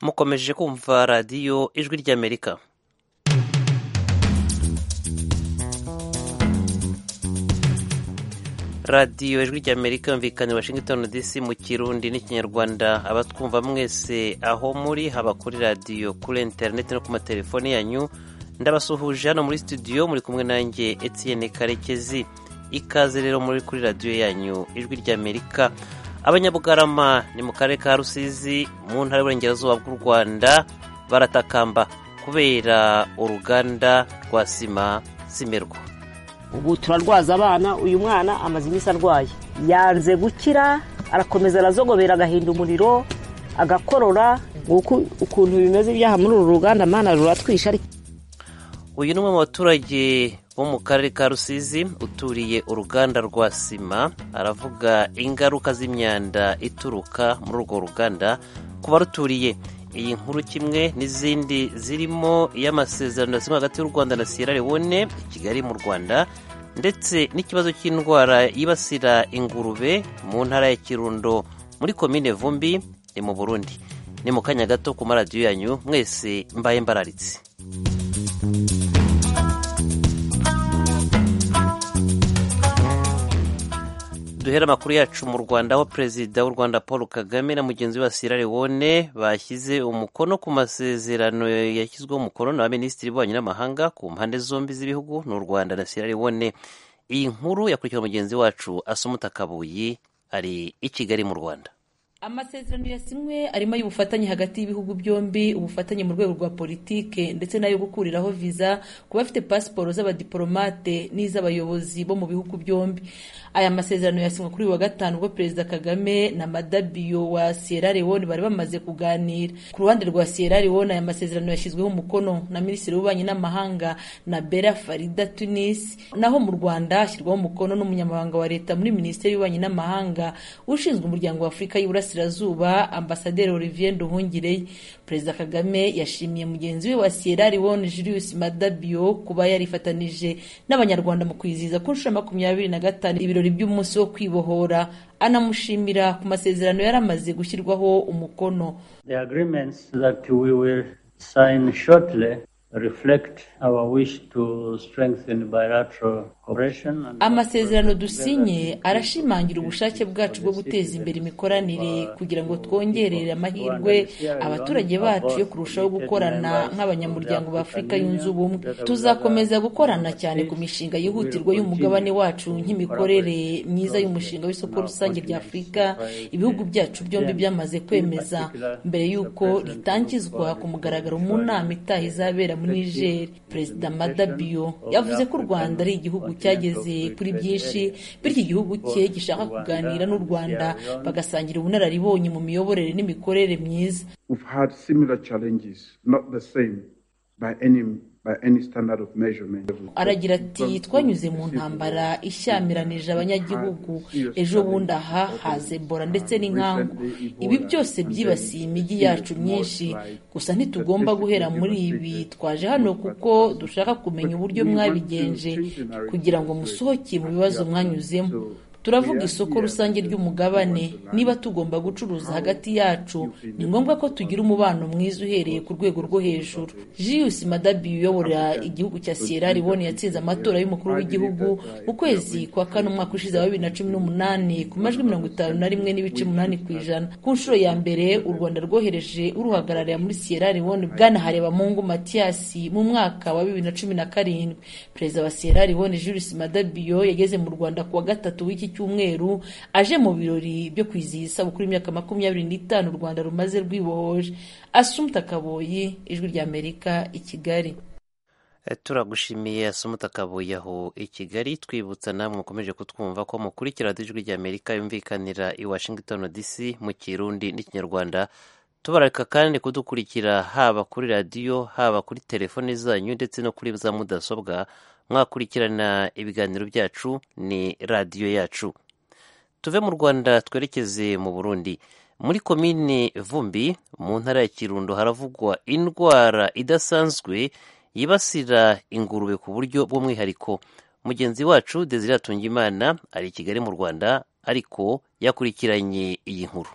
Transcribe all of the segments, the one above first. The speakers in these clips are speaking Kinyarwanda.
mukomeje kumva radiyo ijwi ry'amerika radiyo ijwi ry'amerika yumvikana i washington dc mu kirundi n'ikinyarwanda abatwumva mwese aho muri haba kuri radiyo kuri interineti no ku matelefoni yanyu ndabasuhuje hano muri studio muri kumwe nanjye Etienne karekezi ikaze rero muri kuri radiyo yanyu ijwi ry'amerika abanyabugarama ni mu karere ka rusizi mu ntara y'uburengerazuba bw'u rwanda baratakamba kubera uruganda rwa sima simerwa ubu turarwaza abana uyu mwana amaze iminsi arwaye yanze gukira arakomeza arazogobera agahinda umuriro agakorora nguko ukuntu bimeze byaha muri uru ruganda mwana ruratwisha ariko uyu ni umwe mu baturage bo mu karere ka rusizi uturiye uruganda rwa sima aravuga ingaruka z'imyanda ituruka muri urwo ruganda ku baruturiye iyi nkuru kimwe n'izindi zirimo iy'amasezerano yasinywe hagati y'u rwanda na sierra leone i kigali mu rwanda ndetse n'ikibazo cy'indwara yibasira ingurube mu ntara ya kirundo muri komine vumbi ni mu burundi ni mu kanya gato ku maradiyo yanyu mwese mbaye mbararitse duhera amakuru yacu mu rwanda aho perezida w'u rwanda paul kagame na mugenzi we wa sierra leone bashyize umukono ku masezerano yashyizweho umukono na minisitiri w'ububanyi n'amahanga ku mpande zombi z'ibihugu n'u rwanda na sierra leone iyi nkuru yakurikiwe mugenzi wacu asumuta kabuyi ari i kigali mu rwanda amasezerano yasimwe arimo ay'ubufatanye hagati y'ibihugu byombi ubufatanye mu rwego rwa politike ndetse n'ayo gukuriraho viza ku bafite pasiporo z'abadiporomate n'iz'abayobozi bo mu bihugu byombi aya masezerano yasimwe kuri uyu wa gatanu ubwo perezida kagame na madabiyo wa sierra leone bari bamaze kuganira ku ruhande rwa sierra leone aya masezerano yashyizweho umukono na minisitiri w'ububanyi n'amahanga na bera farida tunis naho mu rwanda hashyirwaho umukono n'umunyamabanga wa leta muri minisiteri y'ububanyi n'amahanga ushinzwe umuryango wa afurika y'iburasirazuba burasirazuba ambasaderi olivier nduhungire perezida kagame yashimiye mugenzi we wa sierra leone julius madabio kuba yarifatanije n'abanyarwanda mu kwizihiza ku nshuro makumyabiri na gatanu ibirori by'umunsi wo kwibohora anamushimira ku masezerano yari amaze gushyirwaho umukono the agreements that we will sign shortly amasezerano dusinye arashimangira ubushake bwacu bwo guteza imbere imikoranire kugira ngo twongerere amahirwe abaturage bacu yo kurushaho gukorana nk'abanyamuryango b'afurika yunze ubumwe tuzakomeza gukorana cyane ku mishinga yihutirwa y'umugabane wacu nk'imikorere myiza y'umushinga w'isoko rusange rya afurika ibihugu byacu byombi byamaze kwemeza mbere y'uko ritangizwa ku mugaragaro mu nama itaha izabera muri Niger perezida Madabio yavuze ko u Rwanda ari igihugu cyageze kuri byinshi bityo igihugu cye gishaka kuganira n'u Rwanda bagasangira ubunararibonye mu miyoborere n'imikorere myiza We've had similar challenges not the same by any aragira ati twanyuze mu ntambara ishyamiranyije abanyagihugu ejo bundi aha haza ebola ndetse n'inkangu ibi byose byibasiye imijyi yacu myinshi gusa ntitugomba guhera muri ibi twaje hano kuko dushaka kumenya uburyo mwabigenje kugira ngo musohokeye mu bibazo mwanyuzemo turavuga isoko rusange ry'umugabane niba tugomba gucuruza hagati yacu ni ngombwa ko tugira umubano mwiza uhereye ku rwego rwo hejuru Julius madabi uyobora igihugu cya sierra leone yatsinze amatora y'umukuru w'igihugu mu kwezi kwa kane umwaka ushize wa bibiri na cumi n'umunani ku majwi mirongo itanu na rimwe n'ibice umunani ku ijana ku nshuro ya mbere u rwanda rwohereje uruhagarariye muri sierra leone bwana harebamungu matiyasi mu mwaka wa bibiri na cumi na karindwi perezida wa sierra leone Julius madabiyo yageze mu rwanda kuwa gatatu w'iki cyumweru aje mu birori byo kwizihiza isabukuru y'imyaka makumyabiri n'itanu u rwanda rumaze rwibohoje asumuta kaboyi ijwi ry'amerika i kigali turagushimiye asumuta kaboyi aho i kigali twibutsa namwe mukomeje kutwumva ko mukurikira ijwi ry'amerika yumvikanira i washington dc mu kirundi n'ikinyarwanda tubareka kandi kudukurikira haba kuri radiyo haba kuri telefoni zanyu ndetse no kuri za mudasobwa mwakurikirana ibiganiro byacu ni radiyo yacu tuve mu rwanda twerekeze mu burundi muri komine vumbi mu ntara ya kirundo haravugwa indwara idasanzwe yibasira ingurube ku buryo bw'umwihariko mugenzi wacu desire atungimana ari i kigali mu rwanda ariko yakurikiranye iyi nkuru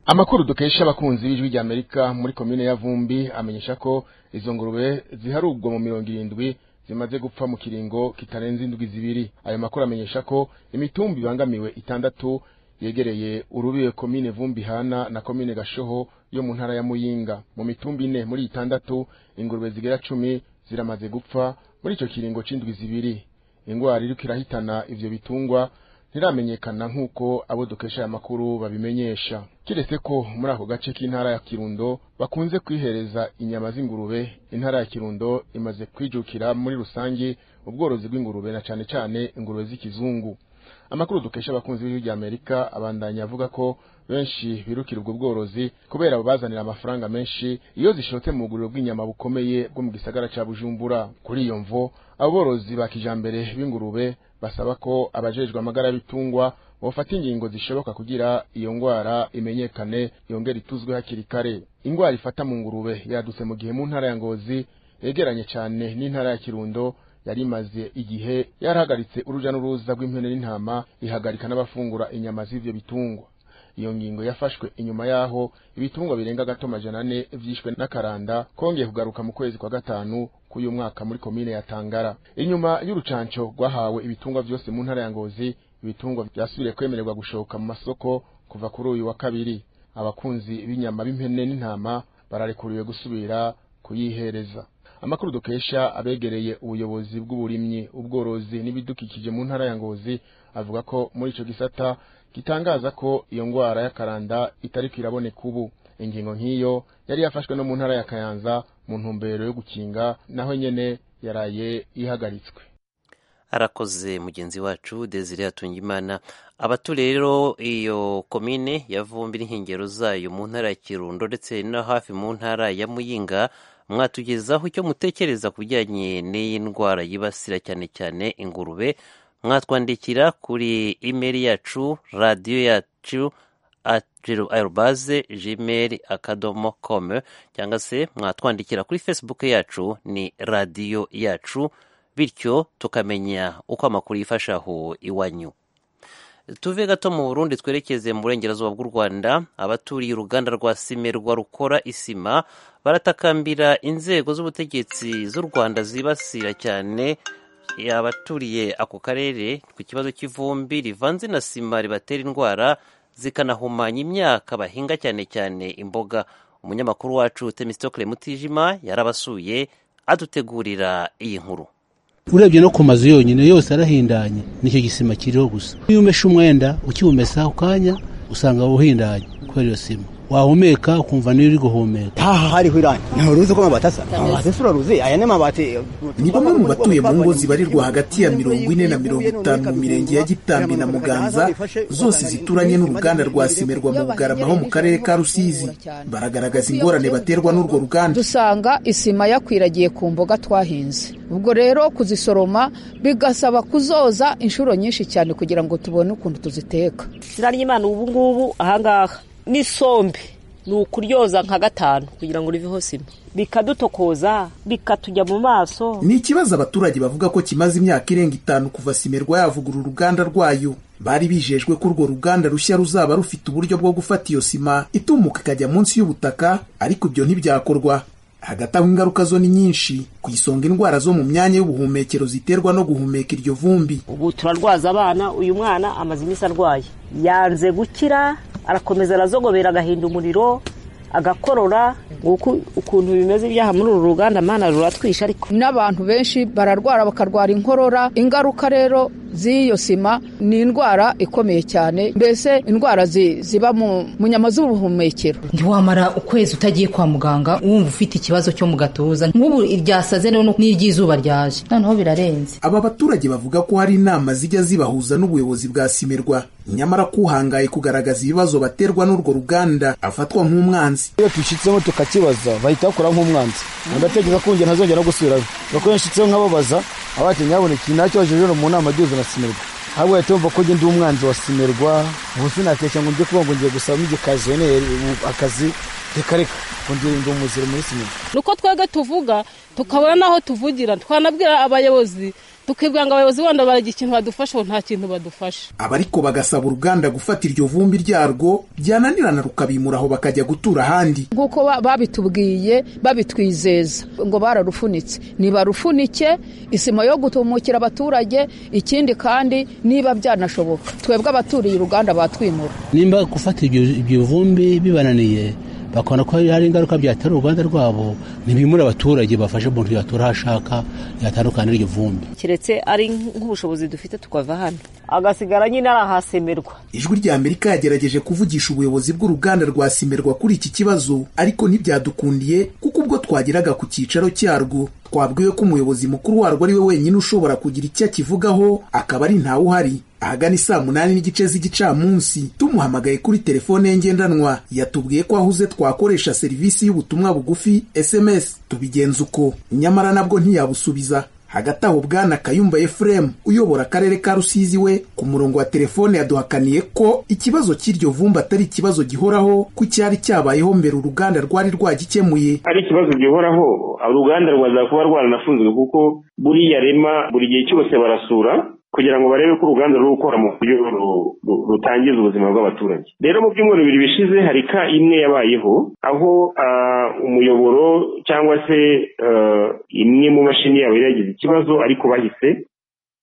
amakuru dukesha abakunzi b'ijwi rya amerika muri komine ya vumbi amenyesha ko izo ngurube ziharugwa mu mirongo irindwi zimaze gupfa mu kiringo kitarenze indwi zibiri ayo makuru amenyesha ko imitumbi ibangamiwe itandatu yegereye urubibe komine vumbi hana na komine gashoho yo mu ntara ya muyinga mu mitumbi ine muri iyi itandatu ingurube zigera cumi ziramaze gupfa muri icyo kiringo c'indwi zibiri ingwara iriko irahitana ivyo bitungwa ntiramenyekana nk'uko abo dukesha aya makuru babimenyesha kiretse ko muri ako gace k'intara ya kirundo bakunze kwihereza inyama z'ingurube intara ya kirundo imaze kwijukira muri rusange ubworozi bw'ingurube na cane cane ingurube z'ikizungu amakuru dukesha abakunzi b'igihugu amerika abandanya avuga ko benshi birukira ubwo bworozi kubera bubazanira amafaranga menshi iyo zishotse mu buguriro bw'inyama bukomeye bwo mu gisagara ca bujumbura kuri iyo mvo aborozi ba kijambere b'ingurube basaba ko abajejwe amagara y'ibitungwa bofata ingingo zishoboka kugira iyo ngwara imenyekane yongere ituzwe hakiri kare ingwara ifata mu ngurube yadutse mu gihe mu ntara ya ngozi yegeranye cane n'intara ya kirundo yari imaze igihe yarahagaritse uruja n'uruza rw'impene n'intama ihagarika n'abafungura inyama z'ivyo bitungwa iyo ngingo yafashwe inyuma yaho ibitungwa birenga agato majana ane vyishwe n'akaranda kongeye kugaruka mu kwezi kwa gatanu k'uyu mwaka muri komine ya tangara inyuma y'urucanco rwahawe ibitungwa vyose mu ntara ya ngozi ibitungwa vyasubiriye kwemererwa gushoka mu masoko kuva kuri uyu wa kabiri abakunzi b'inyama b'impene n'intama bararekuriwe gusubira kuyihereza amakuru dukesha abegereye ubuyobozi bw'uburimyi ubworozi n'ibidukikije mu ntara ya ngozi avuga ko muri ico gisata gitangaza ko iyo ngwara y'akaranda itariko iraboneka ubu ingingo nk'iyo yari yafashwe no mu ntara ya kayanza mu ntumbero yo gukinga naho nyene yaraye ihagaritswe arakoze mugenzi wacu desire atungimana abatu rero iyo komine ya vumbi n'inkengero zayo mu ntara ya kirundo ndetse no hafi mu ntara ya muyinga mwatugezaho icyo mutekereza ku bijyanye n'iyi ndwara yibasira cyane cyane ingurube mwatwandikira kuri imeri yacu radiyo yacu aerobaze jimeri akadomo kome cyangwa se mwatwandikira kuri facebook yacu ni radiyo yacu bityo tukamenya uko amakuru yifasha aho iwanyu tuve gato mu burundi twerekeze mu burengerazuba bw'u rwanda abaturiye uruganda rwa simerwa rukora isima baratakambira inzego z'ubutegetsi z'u rwanda zibasira cyane abaturiye ako karere ku kibazo cy'ivumbi rivanze na sima ribatera indwara zikanahumanya imyaka bahinga cyane cyane imboga umunyamakuru wacu temisitokire mutijima yarabasuye adutegurira iyi nkuru urebye no ku mazu yonyine yose arahindanye nicyo gisima kiriho gusa iyo umeshe umwenda ukiwumesa ako kanya usanga wuhindanye kubera iyo sima wahumeka ukumva niyo uri guhumeka aha hariho irangi nturuzi uko amabati asa amabati se uraruzi aya ni amabati ni bamwe mu batuye mu ngo zibarirwa hagati ya mirongo ine na mirongo itanu mu mirenge ya gitambi na muganza zose zituranye n'uruganda rwa simerwa mu bugarama ho mu karere ka rusizi baragaragaza ingorane baterwa n'urwo ruganda dusanga isima yakwiragiye ku mboga twahinze ubwo rero kuzisoroma bigasaba kuzoza inshuro nyinshi cyane kugira ngo tubone ukuntu tuziteka izina ry'imana ubu ngubu ahangaha n'isombe ni ukuryoza nka gatanu kugira ngo riveho sima bikadutokoza bikatujya mu maso ni ikibazo abaturage bavuga ko kimaze imyaka irenga itanu kuva simerwa yavugurura uruganda rwayo bari bijejwe ko urwo ruganda rushya ruzaba rufite uburyo bwo gufata iyo sima itumuka ikajya munsi y'ubutaka ariko ibyo ntibyakorwa hagati aho ingaruka zo ni nyinshi ku isonga indwara zo mu myanya y'ubuhumekero ziterwa no guhumeka iryo vumbi ubu turarwaza abana uyu mwana amaze iminsi arwaye yanze gukira arakomeza arazogobera agahinda umuriro agakorora nguko ukuntu bimeze byaha muri uru ruganda mana ruratwisha ariko n'abantu benshi bararwara bakarwara inkorora ingaruka rero z'iyo sima ni indwara ikomeye cyane mbese indwara zi- ziba mu mu nyama z'ubuhumekero ntiwamara ukwezi utagiye kwa muganga wumva ufite ikibazo cyo mu gatuza nk'ubu iryasaze no- n'iry'izuba ryaje noneho birarenze aba baturage bavuga ko hari inama zijya zibahuza n'ubuyobozi bwa simerwa nyamara ko uhangaye kugaragaza ibibazo baterwa n'urwo ruganda afatwa nk'umwanzi iyo tubishyitsemo tukakibaza bahita bakora nk'umwanzi ndatekereza ko njye ntazongera no gusubirayo kuko iyo nshyitseho nkababaza abati nyaboneka iyi ntacyo bajejeje mu nama ryuzuye na simerwa ahubwo bahita bumva ko njye ndi umwanzi wa simerwa ubu sinatesha ngo njye kuba ngo ngiye gusaba igikazi neye akazi reka reka ngo ndirinda umuziro muri simerwa nuko twebwe tuvuga tukabona n'aho tuvugira twanabwira abayobozi tukibwira ngo abayobozi bandi baragira ikintu badufasha ubu nta kintu badufasha abariko bagasaba uruganda gufata iryo vumbi ryarwo ryananirana rukabimura aho bakajya gutura ahandi nk'uko ba- babitubwiye babitwizeza ngo bararufunitse ntibarufunike isima yo gutumukira abaturage ikindi kandi niba byanashoboka twebwe abaturiye uruganda batwimura nimba gufata ibyo ibyo vumbi bibananiye bakabona ko hari ingaruka byatera uruganda rwabo ntibimure abaturage bafashe umuntu yatura aho ashaka yatandukana n'iryo vumbi keretse ari nk'ubushobozi dufite tukava hano agasigara nyine ari ahasemerwa ijwi rya amerika yagerageje kuvugisha ubuyobozi bw'uruganda rwa simerwa kuri iki kibazo ariko ntibyadukundiye kuko ubwo twageraga ku cyicaro cyarwo twabwiwe ko umuyobozi mukuru warwo ari we wenyine ushobora kugira icyo akivugaho akaba ari ntawe uhari ahagana isaa munani n'igice z'igicamunsi tumuhamagaye kuri telefone ye ngendanwa yatubwiye ko ahuze twakoresha serivisi y'ubutumwa bugufi sms tubigenza uko nyamara nabwo ntiyabusubiza hagati aho bwana kayumba efuremu uyobora akarere ka rusizi we ku murongo wa telefone yaduhakaniye ko ikibazo cy'iryo vumbi atari ikibazo gihoraho ko cyari cyabayeho mbere uruganda rwari rwagikemuye ari ikibazo gihoraho uruganda rwaza kuba rwaranafunzwe kuko buriya rema buri gihe cyose barasura kugira ngo barebe ko uruganda ruri gukora mu buryo ru- ru- rutangiza ubuzima bw'abaturage rero mu byumweru bibiri bishize hari ka imwe yabayeho aho ah, umuyoboro cyangwa se ah, imwe mu mashini yabo yari yagize ikibazo ariko bahise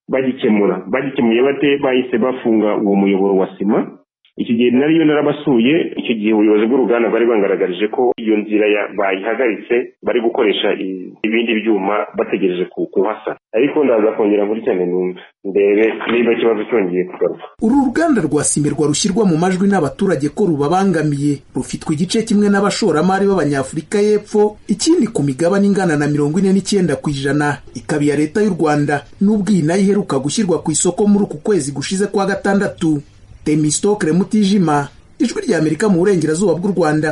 bagikemura bagikemuye bate bahise bafunga uwo muyoboro wa sima iki gihe nariyo narabasuye icyo gihe ubuyobozi bw'uruganda bwari bwangaragarije ko iyo nzira ya bayihagaritse bari gukoresha i- ibindi byuma bategereje ku- kuhasa ariko ndaza kongera nkurikirane numve ndebe niba ikibazo cyongeye kugaruka uru ruganda rwa simirwa rushyirwa mu majwi n'abaturage ko rubabangamiye rufitwe igice kimwe n'abashoramari b'abanyafurika y'epfo ikindi ku migabane ingana na mirongo ine n'icyenda ku ijana ikaba iya leta y'u rwanda n'ubwo iyi nayo iheruka gushyirwa ku isoko muri uku kwezi gushize kwa gatandatu temisitokire mutijima ijwi rya amerika mu burengerazuba bw'u rwanda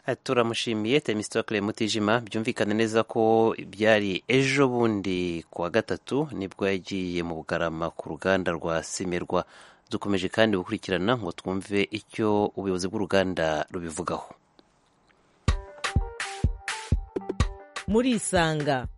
Eh, turamushimiye temisitokire mutijima byumvikane neza ko byari ejo bundi kuwa gatatu nibwo yagiye mu bugarama ku ruganda rwa simirwa dukomeje kandi gukurikirana ngo twumve icyo ubuyobozi bw'uruganda rubivugaho muri isanga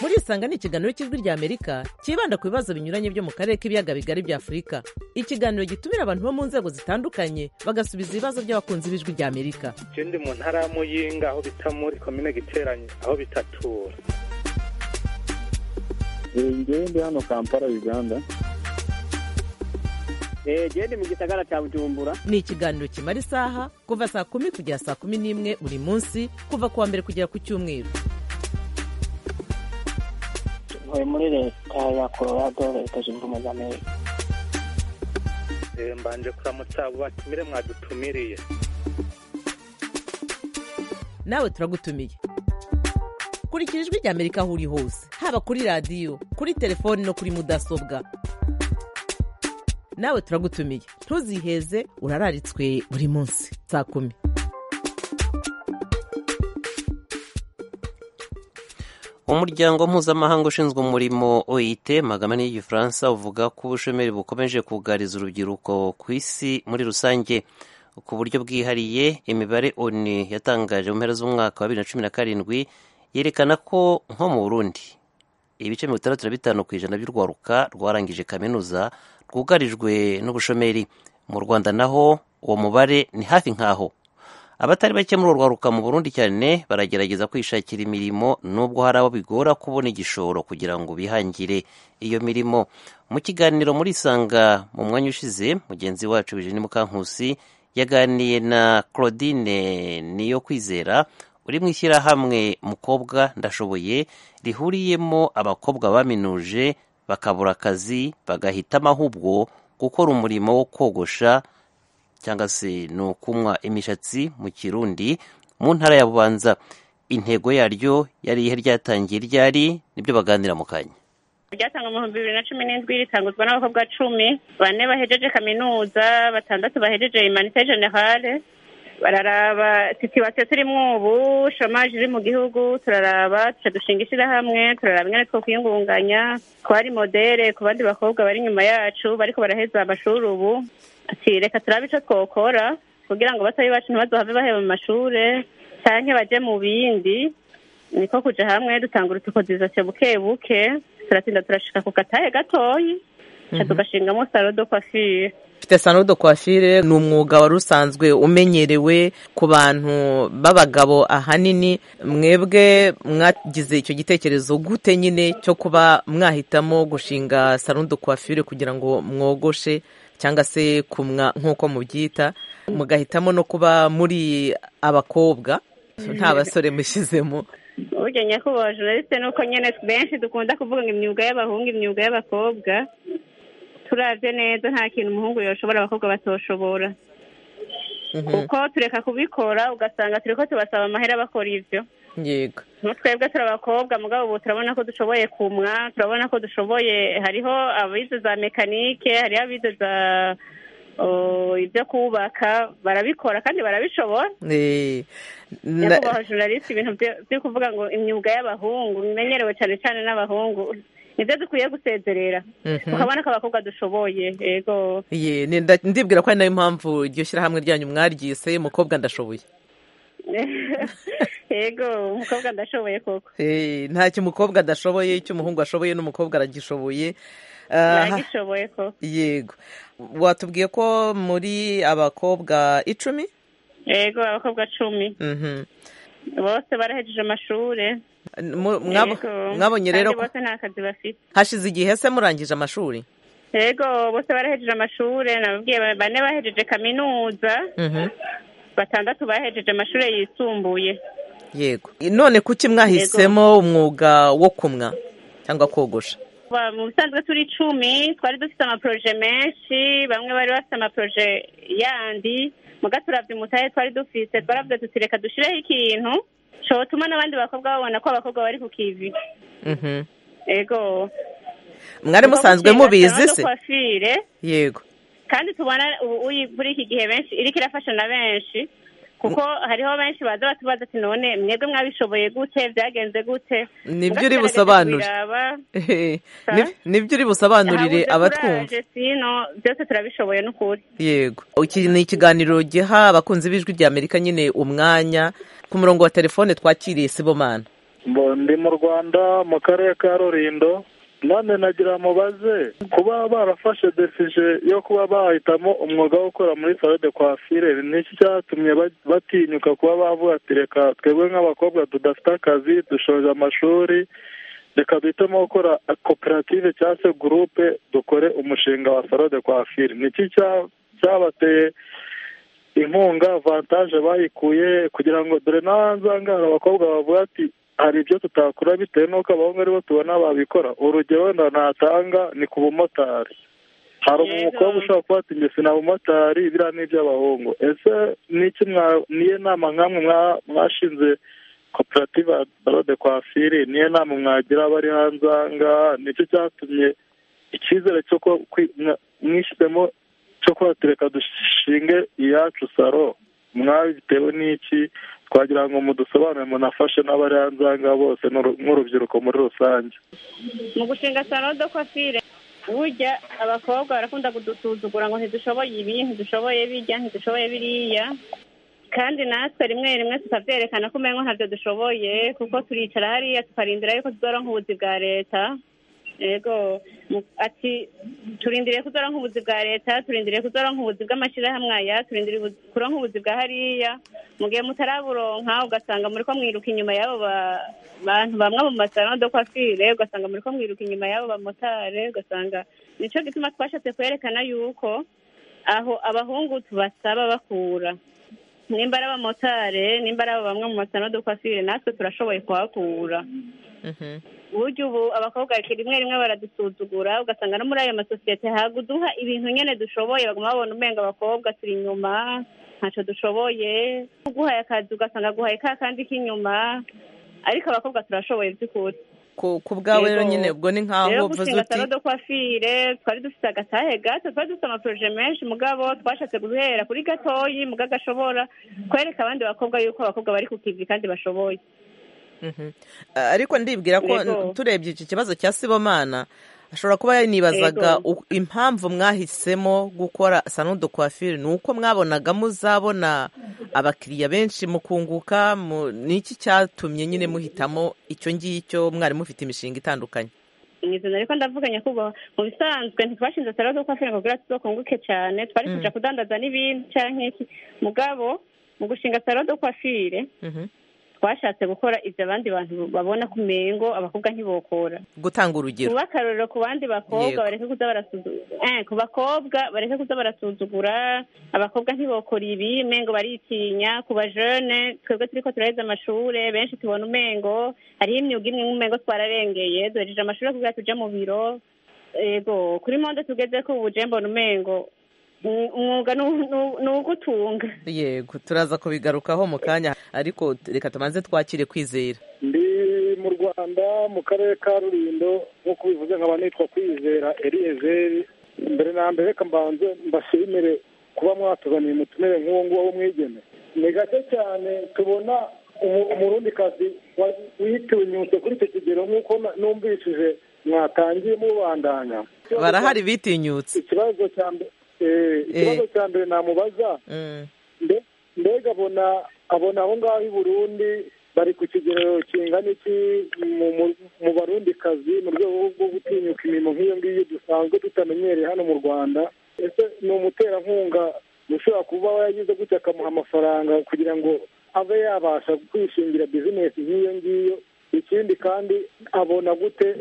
muri isanga ni ikiganiro cy'ijwi rya amerika cyibanda ku bibazo binyuranye byo mu karere k'ibiyaga bigari bya afurika ikiganiro gitumira abantu bo mu nzego zitandukanye bagasubiza ibibazo by'abakunzi b'ijwi rya amerika je ndi mu ntara ya muyinga aho bita muri komine giteranye aho bitatura ngewe ndi hano kampala uganda genda mu gisagara cya bujumbura ni ikiganiro kimara isaha kuva saa kumi kugera saa kumi n'imwe buri munsi kuva ku wa mbere kugera ku cyumweru ntuye muri leta ya colorado leta zunze ubumwe za amerika Eh, mbanje kuramutsa abo batumire mwadutumiriye nawe turagutumiye kurikira ijwi rya amerika aho uri hose haba kuri radiyo kuri telefoni no kuri mudasobwa nawe turagutumiye ntuziheze urararitswe buri munsi saa kumi umuryango mpuzamahanga ushinzwe umurimo oit magana y'igifaransa uvuga ko ubushomeri bukomeje kugariza urubyiruko ku isi muri rusange ku buryo bwihariye imibare oni yatangaje mu mpera z'umwaka wa bibiri na cumi na karindwi yerekana ko nko mu burundi ibice mirongo itandatu na bitanu ku ijana by'urwaruka rwarangije kaminuza rwugarijwe n'ubushomeri mu rwanda naho uwo mubare ni hafi nk'aho abatari bake muri urwo rwaruka mu burundi cyane baragerageza kwishakira imirimo nubwo hari abo bigora kubona igishoro kugira ngo bihangire iyo mirimo mu kiganiro muri isanga mu mwanya ushize mugenzi wacu Eugenie Mukankusi yaganiye na Claudine niyo kwizera uri mu ishyirahamwe mukobwa ndashoboye rihuriyemo abakobwa baminuje bakabura akazi bagahitamo ahubwo gukora umurimo wo kogosha cyangwa se ni ukumwa imishatsi mu kirundi mu ntara ya bubanza intego yaryo yari ihe ryatangiye ryari nibyo baganira mu kanya ryatangwa mu bihumbi bibiri na cumi n'indwi ritanguzwa n'abakobwa cumi bane bahejeje kaminuza batandatu bahejeje imanite generale bararaba situwasiyo turimo ubu shomaje iri mu gihugu turaraba duca dushinga ishyirahamwe turaraba ingana two kwiyungunganya ko hari modere ku bandi bakobwa bari inyuma yacu bariko baraheza amashuri ubu ati reka turabe ico twokora kugira ngo batoyi bacu ntibazohave baheba mu mashure canke baje mu bindi niko kuja hamwe dutanga urutokozizasiyo buke buke turatinda turashika ku gatahe gatoyi tugashingamo salo do kwafire ufite sanodo kwafire ni umwuga wari usanzwe umenyerewe ku bantu b'abagabo ahanini mwebwe mwagize icyo gitekerezo gute nyine cyo kuba mwahitamo gushinga sanodo kwafire kugira ngo mwogoshe cyangwa se kumwa nk'uko mubyita mugahitamo no kuba muri abakobwa nta basore mushyizemo burya nyakubahwa journaliste ni uko nyine benshi dukunda kuvuga ngo imyuga y'abahungu imyuga y'abakobwa turabye neza nta kintu umuhungu yoshobora abakobwa batoshobora kuko tureka kubikora ugasanga turi ko tubasaba amahera bakora ibyo yego twebwe turi abakobwa mugabo ubu turabona ko dushoboye kumwa turabona ko dushoboye hariho abize za mekanike hariho abize za ibyo kubaka barabikora kandi barabishobora nyakubahwa journaliste ibintu byo kuvuga ngo imyuga y'abahungu imenyerewe cyane cyane n'abahungu nibyo dukwiye gusezerera ukabona ko abakobwa dushoboye yego ndibwira ko ari nayo mpamvu iryo shyirahamwe ryanyu mwaryise mukobwa ndashoboye yego umukobwa ndashoboye koko ntacyo umukobwa adashoboye icyo umuhungu ashoboye n'umukobwa aragishoboye ntagishoboye koko yego watubwiye ko muri abakobwa icumi yego abakobwa cumi bose barahejeje amashuri mwabonye rero bose nta kazi bafite hashize igihe se murangije amashuri yego bose barahejeje amashuri nababwiye bane bahejeje kaminuza batandatu bahejeje amashuri yisumbuye yego none kuki mwahisemo umwuga wo kumwa cyangwa kogosha mu bisanzwe turi icumi twari dufite amaporoje menshi bamwe bari bafite amaporoje yandi muga turabya umutahe twari dufite twaravuga tuti reka dushyireho ikintu cyotuma n'abandi bakobwa babona ko abakobwa bari ku kivi yego mwari musanzwe mubizi se yego kandi tubona ubu muri iki gihe benshi iriko irafasha na benshi kuko hariho benshi baza batubaza ati none mwebwe mwabishoboye gute byagenze gute nibyo uri busobanure nibyo uri busobanurire abatwumva byose turabishoboye n'ukuri yego iki ni ikiganiro giha abakunzi b'ijwi ry'amerika nyine umwanya ku murongo wa telefone twakiriye sibomana ndi mu rwanda mu karere ka rurindo none nagira mubaze kuba barafashe desije yo kuba bahitamo umwuga wo gukora muri salo de kwafire niki cyatumye batinyuka kuba bavuga ati reka twebwe nk'abakobwa tudafite akazi dushoje amashuri reka duhitemo gukora koperative cyangwa se gurupe dukore umushinga wa salo de kwafire niki cyabateye inkunga vantaje bayikuye kugira ngo dore n'ahanzangara abakobwa bavuga ati hari ibyo tutakora bitewe n'uko abahungu aribo tubona babikora urugero wenda natanga ni ku bumotari hari umukobwa ushobora kuba ati njye sinabumotari biriya ni iby'abahungu ese n'iki niyo nama nk'amwe mwashinze koperative barode kwafiri niyo nama mwagira abari hanze aha ngaha nicyo cyatumye icyizere cyo mwishyizemo cyo kuba tureka dushinge iyacu saro mwabitewe n'iki twagira ngo mudusobanure munafashe n'abari hanze aha ngaha bose nk'urubyiruko muri rusange mu gushinga salode kwafire burya abakobwa barakunda kudusuzugura ngo ntidushoboye ibi ntidushoboye bijya ntidushoboye biriya kandi natwe rimwe rimwe tukabyerekana ko umenya ntabyo dushoboye kuko turicara hariya tukarindira yuko tuzaronka ubuzi bwa leta yego ati turindiriye kuzaronka ubuzi bwa leta turindiriye kuzaronka ubuzi bw'amashyirahamwe aya turindiriye kuronka ubuzi bwa hariya mu gihe mutaraburonka ugasanga muri ko mwiruka inyuma y'abo bantu bamwe mu masaro do kwafire ugasanga muri ko mwiruka inyuma y'abo bamotare ugasanga nicyo gituma twashatse kwerekana yuko aho abahungu tubasaba bakura nimba ari abamotare nimba ari bamwe mu masaro do kwafire natwe turashoboye kuhakura burya ubu abakobwa rimwe rimwe baradusuzugura ugasanga no muri ayo masosiyete haguduha ibintu nyine dushoboye baguma babona umenga abakobwa turi inyuma ntacyo dushoboye uguhaye akazi ugasanga aguhaye ka kandi k'inyuma ariko abakobwa turashoboye by'ukuri ku bwawe rero nyine ubwo ni nk'aho uvuze uti rero kwafire twari dufite agatahe gato twari dufite amaporoje menshi mugabo twashatse guhera kuri gatoyi muga gashobora kwereka abandi bakobwa yuko abakobwa bari ku kivi kandi bashoboye ariko ndibwira ko turebye iki kibazo cya sibomana ashobora kuba yanibazaga impamvu mwahisemo gukora sanodo kwafire ni uko mwabonaga muzabona abakiriya benshi mukunguka ni iki cyatumye nyine muhitamo icyo ngicyo mwari mufite imishinga itandukanye mu izina ariko ndavuga nyakubahwa mu bisanzwe ntitwashinze salo zo kubafira ngo bwira tuzokunguke cyane twari kuja kudandaza n'ibintu cyangwa nk'iki mugabo mu gushinga salo do kwafire twashatse gukora ibyo abandi bantu babona ku mengo abakobwa ntibokora gutanga urugero kuba akarorero ku bandi bakobwa Yego. bareke kuza barasuzugura eh, ku bakobwa bareke kuza barasuzugura abakobwa ntibokora ibi mengo baritinya ku bajene twebwe turiko turaheza amashure benshi tubona umengo hariho imyuga imwe nk'umengo twararengeye duhejeje amashuri kugira tuje mu biro yego kuri monde tugeze ko ubuje mbona umengo um- umwuga nu- nu- ni ugutunga yego turaza kubigarukaho mu kanya ariko reka tubanze twakire kwizera ndi mu rwanda mu karere ka rurindo nk'uko bivuze nkaba nitwa kwizera eliyezeri mbere na mbere reka mbanze mbashimire kuba mwatuzaniye umutumire nk'uwo nguwo w'umwigeme ni gake cyane tubona umu- umurundikazi wa- witinyutse kuri icyo kigero nk'uko na- numvishije mwatangiye mubandanya barahari bitinyutse ikibazo cya mbere eh, ikibazo cya mbere namubaza Mm. Mbe- mbega abona abona aho ngaho i burundi bari ku kigero kingana iki mu mu- mu barundikazi mu rwego rwo gutinyuka imirimo nk'iyo ngiyo dusanzwe tutamenyereye hano mu rwanda ese ni umuterankunga ushobora kuba yagize gutya akamuha amafaranga kugira ngo abe yabasha kwishingira bizinesi nk'iyo ngiyo ikindi kandi abona gute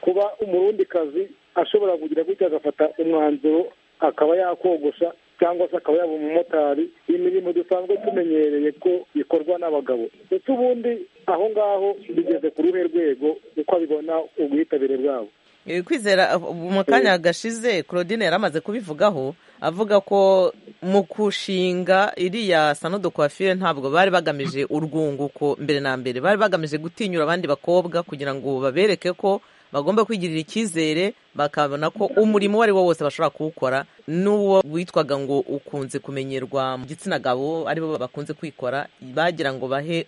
kuba umurundikazi ashobora kugira gutya agafata umwanzuro akaba yakogosha cyangwa se akaba yaba umumotari imirimo dusanzwe tumenyereye ko ikorwa n'abagabo ndetse ubundi aho ngaho bigeze ku ruhe rwego uko abibona ubwitabire bwabo Eh, kwizera uh, mu kanya gashize claudine yari amaze kubivugaho avuga ko mu kushinga iriya sano de coiffure ntabwo bari bagamije urwunguko mbere na mbere bari bagamije gutinyura abandi bakobwa kugira ngo babereke ko bagomba kwigirira icyizere bakabona ko umurimo uwo ari wo wose bashobora kuwukora n'uwo witwaga ngo ukunze kumenyerwa mu gitsina gabo aribo bakunze kwikora bagira ngo bahe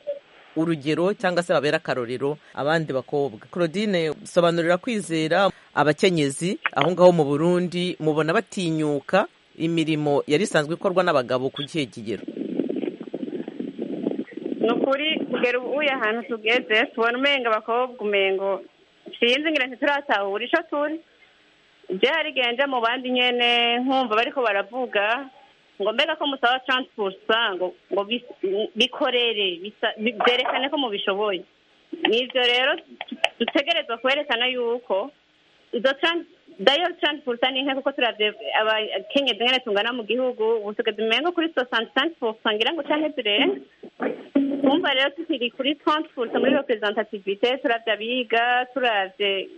urugero cyangwa se babera akarorero abandi bakobwa claudine sobanurira kwizera abakenyezi aho ngaho mu burundi mubona batinyuka imirimo yari isanzwe ikorwa n'abagabo ku gihe kigero ni ukuri kugera ubu ahantu tugeze tubona umenga abakobwa umengo sinzi ngira ntituratahura icyo turi ibyo harigenje mu bandi nyene nkumva bariko baravuga ngo mbega ko musaba transport ngo ngo bis- bikorere bisa- bi- byerekane ko mubishoboye n'ibyo rero dutegerezwa kwerekana yuko izo trans dayo transport ni nke kuko turavye abakenyezi ngene tungana mu gihugu ubu tugeze umengo kuri soixante cinq pourcent ngira ngo canke zirenga twumva rero tukiri kuri transport muri representativite turavye abiga turavye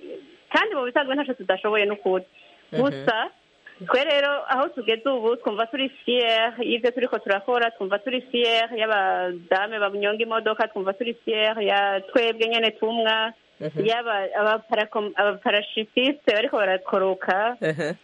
kandi mu bisanzwe ntaco tudashoboye n'ukuri gusa twe rero aho tugeze ubu twumva turi fier y'ibyo turiko turakora twumva turi fier y'abadame banyonga imodoka twumva turi fier ya twebwe nyene tumwa Mhm. yaba abaparakom- abaparashitisite bariko barakoroka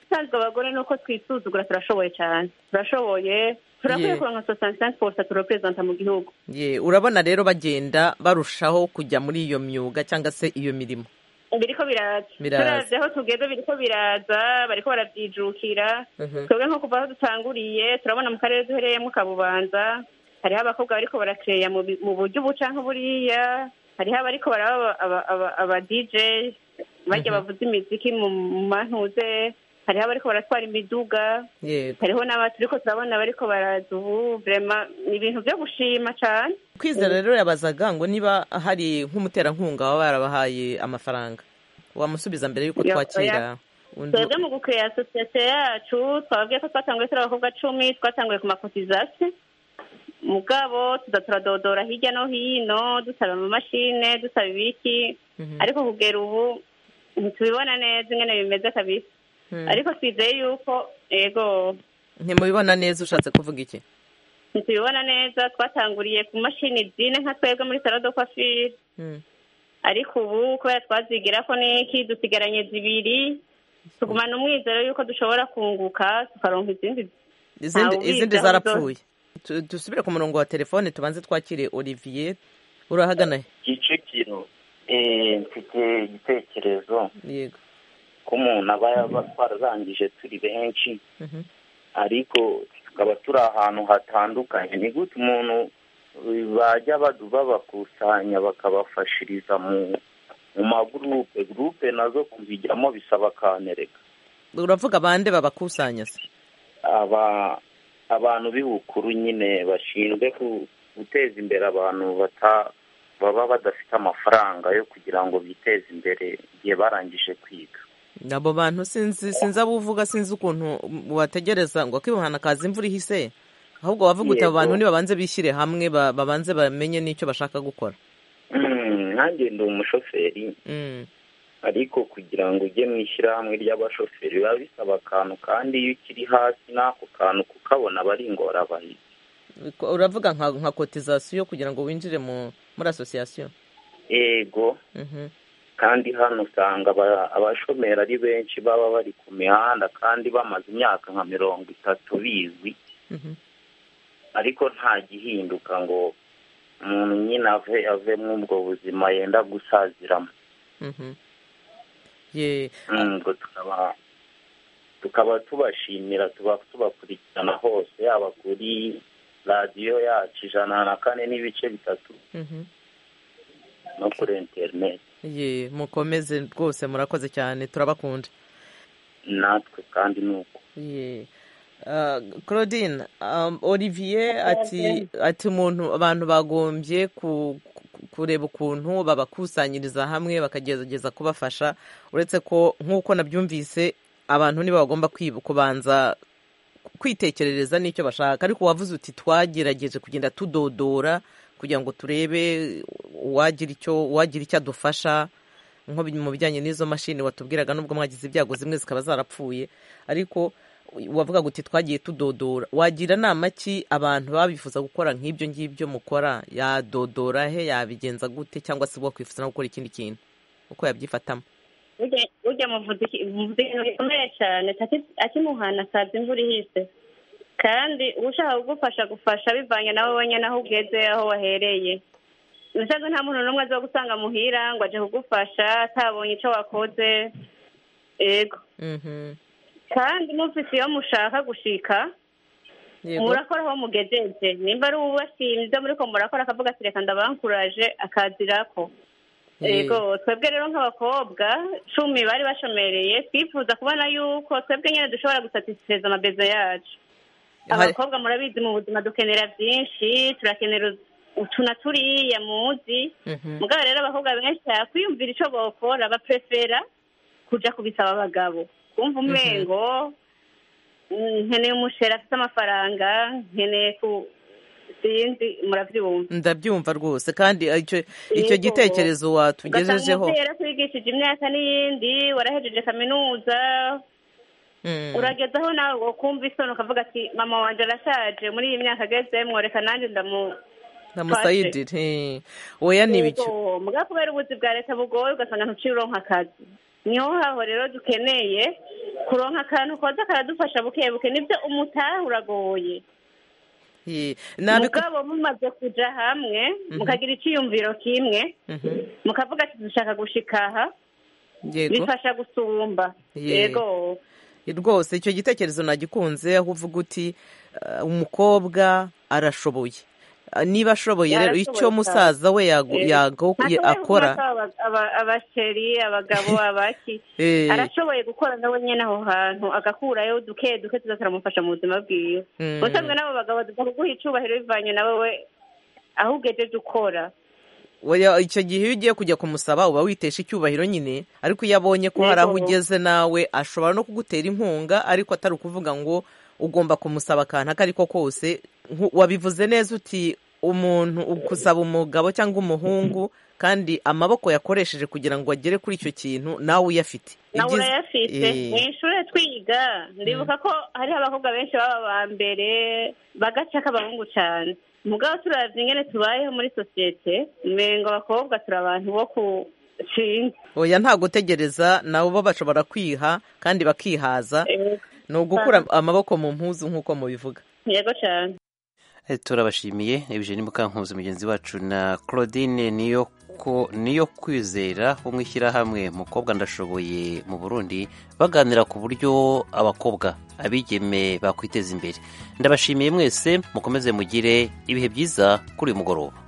usanzwe abagore nuko twisuzugura turashoboye cyane turashoboye turakwiye Ye. kuronka soixante cinq pourcent turepresenta mu gihugu Ye, urabona rero bagenda barushaho kujya muri iyo myuga cyangwa se iyo mirimo biriko biraza Biraza. turazi aho tugeze biriko biraza bariko barabyijukira Mhm. twebwe nko kuva aho dutanguriye turabona mu karere duhereyemo kabubanza hariho abakobwa bariko barakeya mu bi- mu buryo ubu canke buriya hariho abariko baraba aba- aba- aba dj barya bavuza imiziki mu mu mantuze hariho abariko baratwara imiduga yego hariho n'aba turiko turabona bariko baraza ubu vrema ni ibintu vyo gushima cane kwizera rero yabazaga ngo niba hari nk'umuterankunga baba barabahaye amafaranga wamusubiza mbere y'uko Ya- twakira oya. undi- twebwe mu gukeya sosiyete yacu twababwiye ko twatanguye turi abakobwa cumi twatanguye ku makotizasi mugabo tuza turadodora hirya no hino dusaba amamashine dusaba ibiki ariko kugera ubu ntitubibona neza ingene bimeze kabisa Hmm. ariko twizeye yuko yego ntimubibona neza ushatse kuvuga iki ntitubibona neza twatanguriye ku mashini zine nka twebwe muri salo do kwafire Mm. ariko ubu kubera twazigira ko n'iki dusigaranye zibiri tugumana umwizero yuko dushobora kunguka tukaronka izindi izindi Ntawe izindi ubizi aho zarapfuye Tu- dusubire ku murongo wa telefone tubanze twakire olivier urahagana he? kicukiro eh, mfite igitekerezo yego ko umuntu aba yaba- twarazangije turi benshi Mhm. ariko tukaba turi ahantu hatandukanye ni gute umuntu eh, bajya badu- babakusanya bakabafashiriza mu mu magurupe gurupe nazo kuzijyamo bisaba kantereka uravuga bande babakusanya se aba abantu b'ibukuru nyine bashinzwe ku- guteza imbere abantu bata baba badafite amafaranga yo kugira ngo biteze imbere igihe barangije kwiga abo bantu sinzi sinzi abo uvuga sinzi ukuntu wategereza ngo akibohana kaza imvura ihise ahubwo wavuga uti abo Yego. bantu nibabanze bishyire hamwe ba- babanze bamenye n'icyo bashaka gukora nanjye ndi umushoferi Mm. ariko kugira ngo ujye mu ishyirahamwe ry'abashoferi biba bisaba akantu kandi iyo ukiri hasi n'ako kantu kukabona aba ari ingorabahizi Ko- uravuga nka nka kotizasiyo kugira ngo winjire mu muri asosiyasiyo yego Mhm. kandi hano usanga aba- abashomeri ari benshi baba bari ku mihanda kandi bamaze imyaka nka mirongo itatu bizwi Mhm. ariko nta gihinduka ngo umuntu nyine ave ave ubwo buzima yenda gusaziramo Mhm. Ye- Mm, ubwo tukaba tukaba tubashimira tuba tubakurikirana hose yaba kuri radiyo yacu ijana na kane n'ibice bitatu Mhm. no kuri interineti Ye, mukomeze rwose murakoze cyane turabakunda natwe kandi ni uko Ye. Ah, claudine um, olivier ati ati umuntu abantu bagombye ku- ku- kureba ukuntu babakusanyiriza hamwe bakagerageza kubafasha uretse ko nk'uko nabyumvise abantu nibo bagomba kwibu- kubanza kwitekerereza n'icyo bashaka ariko wavuze uti twagerageje kugenda tudodora kugira ngo turebe uwagira icyo uwagira icyo adufasha nko bi- mu bijyanye n'izo mashini watubwiraga nubwo mwagize ibyago zimwe zikaba zarapfuye ariko wavuga ngo uti twagiye tudodora wagira nama ki abantu baba bifuza gukora nk'ibyo ngibyo mukora yadodora he yabigenza gute cyangwa se bo bakwifuza no gukora ikindi kintu uko yabyifatamo ujya muvuza iki- muvuza ikintu gikomeye cyane ataki- akimuhana akaza imvura ihise kandi ushaka kugufasha agufasha bivanye nawe wenyine aho ugeze aho wahereye ubusanzwe nta muntu n'umwe aza gusanga muhira ngo aje kugufasha atabonye icyo wakoze yego Mhm. kandi mufite iyo mushaka gushika Yego. murakora aho mugejeje nimba ari uwubashimye muri ko murakora akavuga ati reka ndabankuraje akazira ko Yee. yego twebwe rero nk'abakobwa cumi bari bashomereye twifuza kubona yuko twebwe nyine dushobora gusatisfeza amabezo yacu Hari- abakobwa murabizi mu buzima dukenera byinshi turakenera utu na turiya muzi Mhm. mugabo rero abakobwa benshi bashaka kwiyumvira icyo bakora baprefera kuja kubisaba abagabo kumva umengo mm, nkeneye umusheri afite amafaranga nkeneye ku sinzi murabyumva ndabyumva rwose kandi icyo icyo Yego. gitekerezo watugejejeho ugasanga umubyeyi yarakwigishije imyaka n'iyindi warahejeje kaminuza Mm. uragezaho nawe ukumva isoni ukavuga ati mama wanjye arashaje muri iyi myaka agezemo reka nanjye ndamu ndamusayidire Eh, oya ni ibiki Yego, mugabo kubera ubuzi bwa leta bugoye ugasanga ntuciye uronka akazi niho haho rero dukeneye kuronka akantu koza karadufasha buke buke nibyo umutaha uragoye Eh, nabi ko- mugabo mumaze kuja hamwe Mhm. mukagira iciyumviro kimwe Mhm. mukavuga ati dushaka gushika aha yego bifasha gusumba Ye. yego rwose icyo gitekerezo nagikunze aho uvuga uti eh, umukobwa arashoboye Eh, niba ashoboye rero Yarashoboye icyo cyane. musaza we yago- Eh, yago- ya- ntashoboye akora gukora aba- aba- abasheri abagabo abaki Eh. arashoboye gukora nawe nyine aho hantu agakurayo duke duke tuza turamufasha mu buzima bwiwe Mm. ubusanzwe n'abo bagabo tugomba kuguha icubahiro bivanye nawe we aho ugejeje ukora Oya, icyo gihe iyo ugiye kujya kumusaba uba witesha icyubahiro nyine ariko iyo abonye ko hari aho Yego. ugeze nawe ashobora no kugutera inkunga ariko atari ukuvuga ngo ugomba kumusaba akantu ako ariko kose Nku- wabivuze neza uti umuntu gusaba umugabo cyangwa umuhungu kandi amaboko yakoresheje kugira ngo agere kuri icyo kintu nawe uyafite nawe Ibyiza- urayafite Eh. mu ishuri twiga ndibuka ko hariho abakobwa benshi baba ba mbere bagaca k'abahungu cyane mugabo turavye ingene tubayeho muri sosiyete umengo abakobwa turi abantu bo ku sinzi oya nta gutegereza nabo bo bashobora kwiha kandi bakihaza ni ugukura amaboko mu mpuzu nk'uko mubivuga yego cyane Eh, turabashimiye eugene mukankuzi mugenzi wacu na claudine niyo ko niyo kwizera wo mu ishyirahamwe mukobwa ndashoboye mu burundi baganira ku buryo abakobwa abigeme bakwiteza imbere ndabashimiye mwese mukomeze mugire ibihe byiza kuri uyu mugoroba